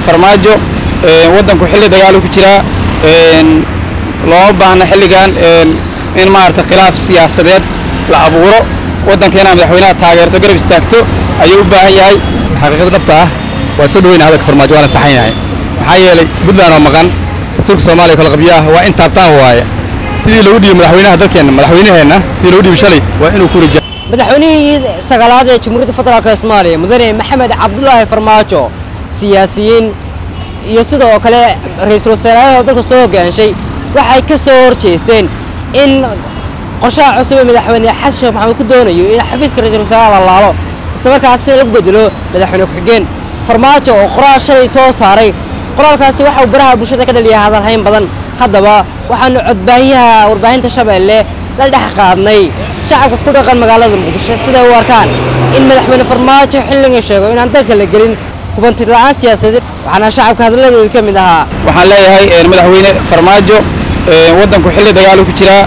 farmaajo waddanku xilli dagaalu ku jiraa looma baahna xilligan in maarata khilaaf siyaasadeed la abuuro waddanka inaa madaxweynaha taageerto garab istaagto ayuu u baahan yahay xaqiiqada dhabta ah waa soo dhaweyna hadalka farmaajo waana saxan yahay maxaa yeelay puntland oo maqan dastuurka soomaaliya kala qabyaah waa in taabtaan waaye sidii lagu dhiibay madaxweynaha dalkeenna madaxweynaheenna sidii lagu dhiibay shalay waa inuu ku rija madaxweynihii sagaalaad ee jamhuuriyadda federaalk ee soomaaliya mudane maxamed cabdulaahi farmaajo siyaasiyiin iyo sidoo kale ra-iisul wasaaraha dalka soo hogaanshay waxay ka soo horjeesteen in qorshaha cusub ee madaxweyne xasan sheekh maxamed ku doonayo in xafiiska ra-iisul wasaaraha la laalo islamarkaasina lagu bedelo madaxweyne ku-xigeen farmaajo oo qoraal shalay soo saaray qoraalkaasi waxa uu baraha bulshada ka dhaliya hadalhayn badan haddaba waxaanu codbaahiyaha warbaahinta shabeelle la dhex qaadnay shacabka ku dhaqan magaalada muqdisho siday u arkaan in madaxweyne farmaajo xilligan sheego inaan dalka la gelin hubanti la'aan siyaasadeed waxaana shacabka hadalladooda ka mid ahaa waxaan leeyahay madaxweyne farmaajo waddanku xilli dagaalu ku jiraa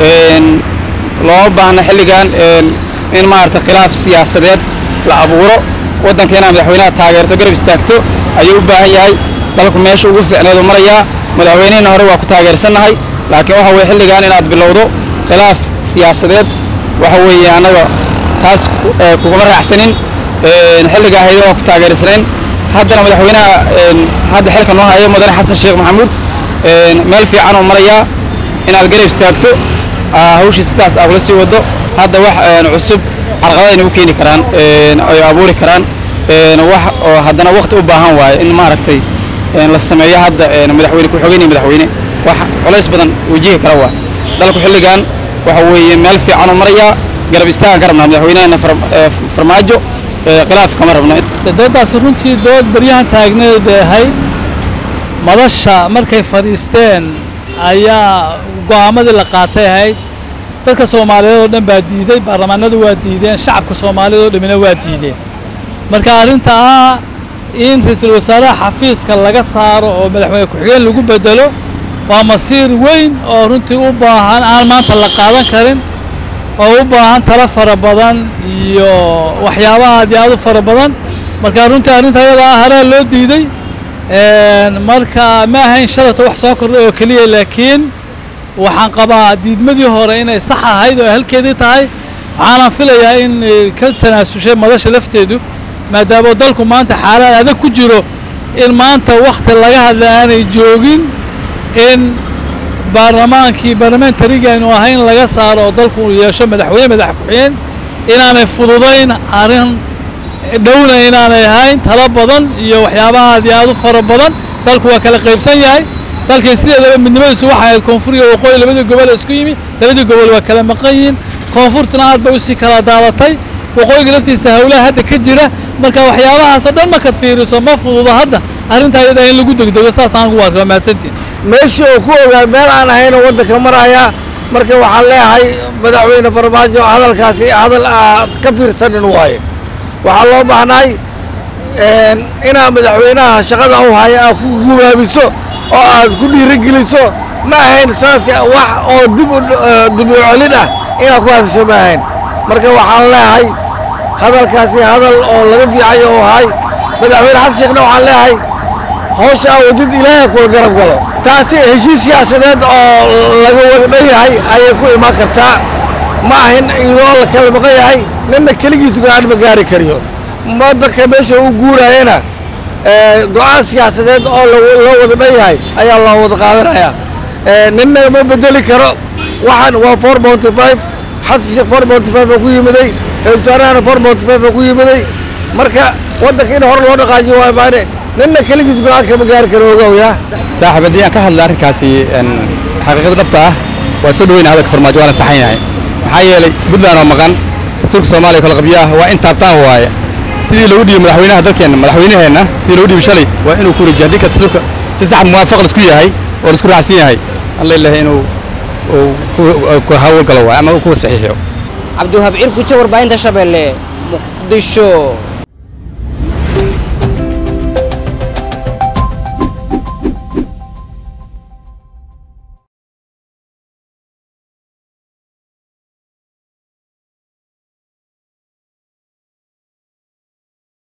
looma baahna xilligan in maarata khilaaf siyaasadeed la abuuro waddanka inaa madaxweynaha taageerto garab istaagto ayuu u baahan yahay dalku meesha ugu fiicneedu marayaa madaxweynehina hore waa ku taageersannahay laakiin waxa weye xilligan inaad bilowdo khilaaf siyaasadeed waxa weeye annaga taas kuguma raacsanin xilligaa haydan waa ku taageersanayn haddana madaxweynaha hadda xilka noo hayo mudane xasan sheekh maxamuud meel fiican oo marayaa inaad garab istaagto hawshii sidaas aad ula sii waddo hadda wax cusub carqaladayna u keeni karaan ay abuuri karaan wax oo haddana waqti u baahan waayo in maaragtay la sameeyo hadda madaxweyne ku-xigeen iyo madaxweyne wax culays badan wajihi kara waa dalku xilligan waxa weeye meel fiican oo marayaa garab istaagan ka rabnaa madaxweynaheena farmaajo khilaaf kama rabno doodaasi runtii dood baryahan taagneed ahayd madasha markay fadhiisteen ayaa go'aamadii la qaatay ahayd dadka soomaaliyeed oo dhan baa diiday baarlamaanadu waa diideen shacabka soomaaliyeed oo dhammina waa diideen marka arrinta ah in ra-iisul wasaaraha xafiiska laga saaro oo madaxweyne ku-xigeen lagu bedelo waa masiir weyn oo runtii u baahan aan maanta la qaadan karin oo u baahan talo fara badan iyo waxyaabaha aad iyo aad u fara badan marka runtii arrinta ayada ah haraa loo diiday marka ma ahayn shalata wax soo kordhay oo keliya laakiin waxaan qabaa diidmadii hore inay sax ahayd oo halkeedii tahay waxaana filayaa in ka tanaasushay madasha lafteedu maadaama dalku maanta xaalad adag ku jiro in maanta wakhti laga hadla aanay joogin in baarlamaankii barlamentariga aynu ahayn laga saaro oo dalku yeesho madaxweyne madax ku-xigeen inaanay fududayn arrin dhowna inaanay ahayn talo badan iyo waxyaabaha aad iyo aad u fara badan dalku waa kala qaybsan yahay dalkii sideedaba midnimadiisu waxay ahayd koonfur iyo waqooyi labadii gobol isku yimi labadii gobol waa kala maqan yihiin koonfurtuna aad bay usii kala daadatay waqooyiga laftiisa hawlaha hadda ka jira marka waxyaabahaasoo dhan markaad fiiriso ma fududo hadda arrinta ayada in lagu degdego saasaan ugu arkaa mahadsantiin meeshii uu ku ogaa meel aan ahayn oo waddanka maraya marka waxaan leeyahay madaxweyne farmaajo hadalkaasi hadal aad ka fiirsanin waaye waxaa loo baahnaay inaad madaxweynaha shaqada u haya aad ku gubaabiso oo aad ku dhiirigeliso ma ahayn saaska wax oo dib dib u celin ah inaad ku hadasho ma ahayn marka waxaan leeyahay hadalkaasi hadal oo laga fiicayo oo ahay madaxweyne xasan sheekhna waxaan leeyahay hawsha aa wadid ilaahay kula garab galo taasi heshiis siyaasadeed oo laga wada dhan yahay ayay ku imaan kartaa ma ahin iyadoo la kala maqan yahay ninna keligiisu go-aan ma gaari kariyo waddanka meesha uu guurayana go-aan siyaasadeed oo loo wada dhan yahay ayaa loo wada qaadanayaa ninna ma bedeli karo waxaan waa four monty five xasan sheekh four monty five oo ku yimiday ra-isul wasaarahana four monty five oo ku yimiday marka waddanka in hore loo dhaqaajiyo waa maane ninna keligiis go-aan kama gaari karo ogowya saaxiib haddii aan ka hadla arrinkaasi xaqiiqada dhabta ah waa soo dhaweyna hadalka farmaajo waana saxan yahay maxaa yeelay puntland oo maqan dastuurka soomaaliya kala qabyaah waa in taabtaan waaye sidii lagu dhiibay madaxweynaha dalkeenna madaxweynaheenna sidii lagu dhiibay shalay waa inuu ku rijiyo haddii ka dastuurka si sax muwaafaq laisku yahay oo laisku raacsan yahay alla ilahay inuu ku hawlgalo waaye ama uu ku saxiixiyo cabdiwahaab cirku jawar baahinta shabeelle muqdisho